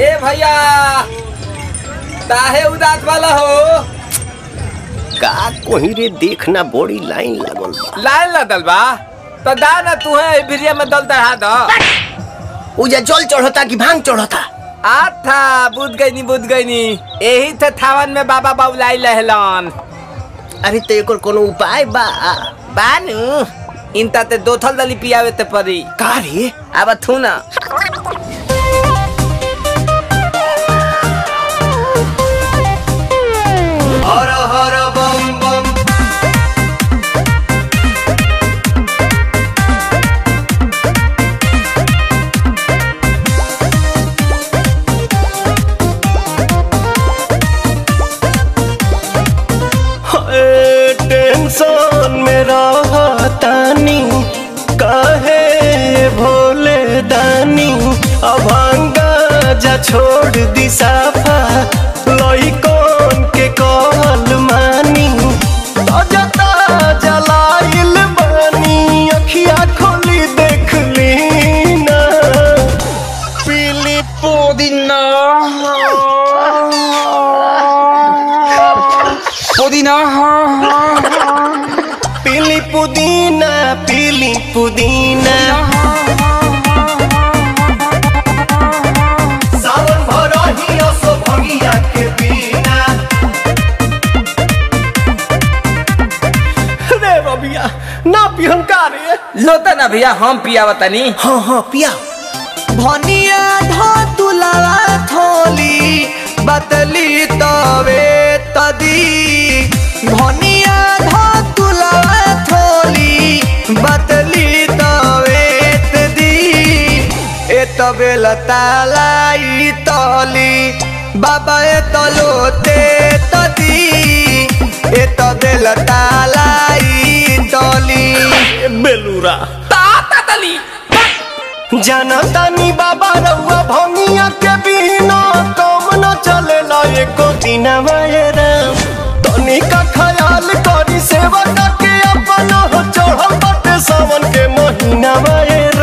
ए भैया काहे उदास वाला हो का कोही रे देखना बड़ी लाइन लागल बा लाइन लदल बा तो दा ना तू है भिरिया में दल दढ़ा दो उजा जल चढ़ता कि भांग चढ़ता आथा बुझ गई नी बुझ गई नी यही थे थावन में बाबा बाबुलाई लहलन अरे तो एकर कोनो उपाय बा बानू इनता ते दो थल दली पियावे ते परी का रे अब थू ना हर हर बम बम हाय, टेंशन में रहतानी काहे भोले दानी अभांगा जा छोड़ दी साफा लइकन के कहल मानी ताजा ताजा लाइल बानी अखिया खोली देख ली ना पीली पुदीना पुदीना पीली पुदीना पीली पुदीना सावन भरही असो भंगिया के बिना रे बबिया ना पिहन का रे लोता ना भैया हम पियावा तनी हाँ हाँ पिया भनिया धो तुलावा थोली बतली तवे तदी भनिया धो तुलावा थोली बतली तवे तदी ए तबे लतालाई तली बाबा ए तलोते तदी ए तबे लतालाई तली बेलूरा ताता तली जनतानी बाबा रउआ भंगिया के बिना कम न चलेला एको दिन राम तनी का ख्याल करी सेवा के अपन हो चढ़ल बाटे सावन के महीना